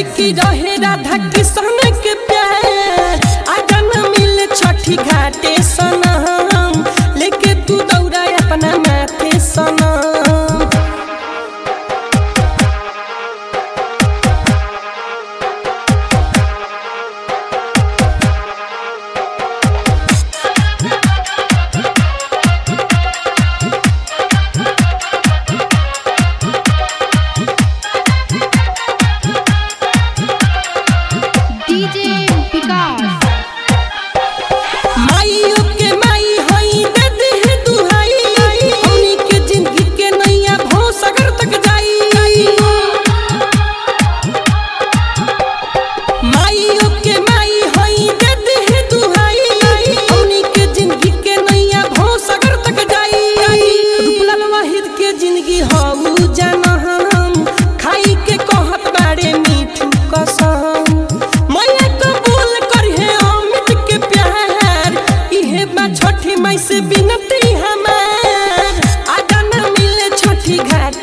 से की रहे राधा किशन के प्यार आगा न मिले छठी घाटे सनम लेके तू दौड़ा अपना माथे सनम डीजे विकास माइयो के माई हई दे दे दुहाई हमनी के जिंदगी के नैया भो सगर तक जाई माइयो के माई हई दे दे दुहाई हमनी के जिंदगी के नैया भो सगर तक जाई रूपलाल वाहिद के जिंदगी हऊ जाना हम खाई के कहत बाड़े मीठू कसम मैया कबूल करिहे अमित के प्यार इहे बा छठी माई से बिनती हमार आगा न मिले छठी घाट